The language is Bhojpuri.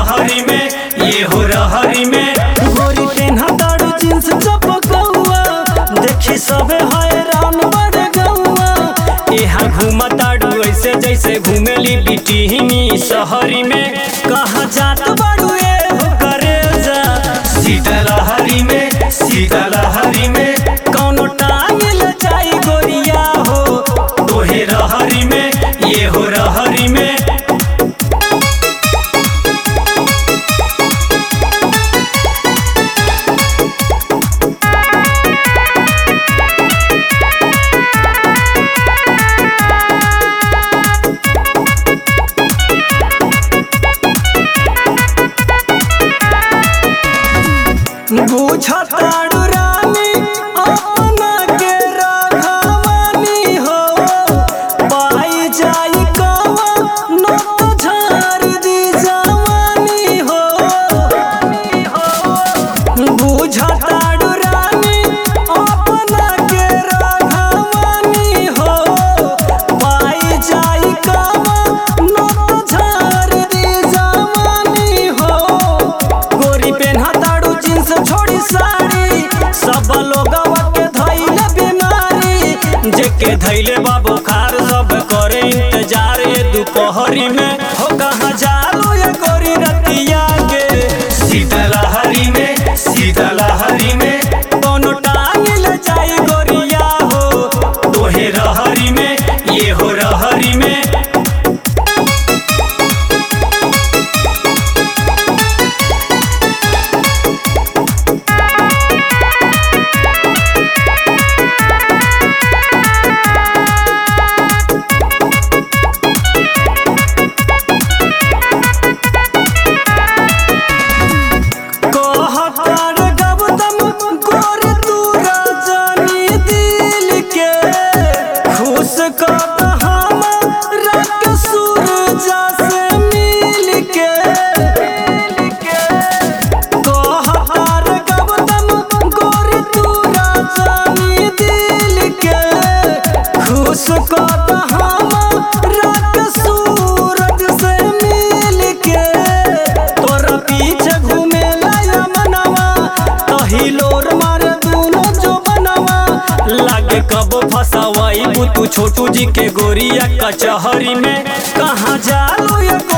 रहरी में ये हो रहरी में गोरी पेन्हा ताड़ू जींस चपकौआ देखी सबे हैरान बड़ गौआ यहाँ घूमताड़ू ऐसे जैसे घूमेली बिटिहनी शहरी में कहाँ जात बाड़ू ए हो करे जा सीता लहरी में सीता लहरी में कौनो टांग ले जाई गोरिया हो तोहे रहरी में ये हो रहरी में बुझताड़ू रानी अपना के राघवानी हो पाई जाई कवा न तो झार दी जवानी हो बुझताड़ू रानी अपना के राघवानी हो पाई जाई कवा न तो झार दी जवानी हो गोरी पेन्हा ताड़ू जींस छोड़ी साड़ी सब लोगवा के धैले बीमारी जेके धैले बाबू खार सब करे इंतजार ये दोपहरी में हो कहाँ जालू ये गोरी रतिया के सीता लहरी में सीता लहरी में कोनो टांग ले जाई गोरिया हो तोहे रहरी में ये हो रहरी में कहतार गबदम गोरी तू रजनी दिल के खुश कर हम रट सूरजा से मिल के कहतार गबदम गोरी तू रजनी दिल के खुश कर हम रट सूरज से मिल के तोरा पीछे घूमे लाया मनवा कही लोर मार दूनो जो बनवा लागे कबो फसावाई तू छोटू जी के गोरिया कचहरी में कहाँ जालू ये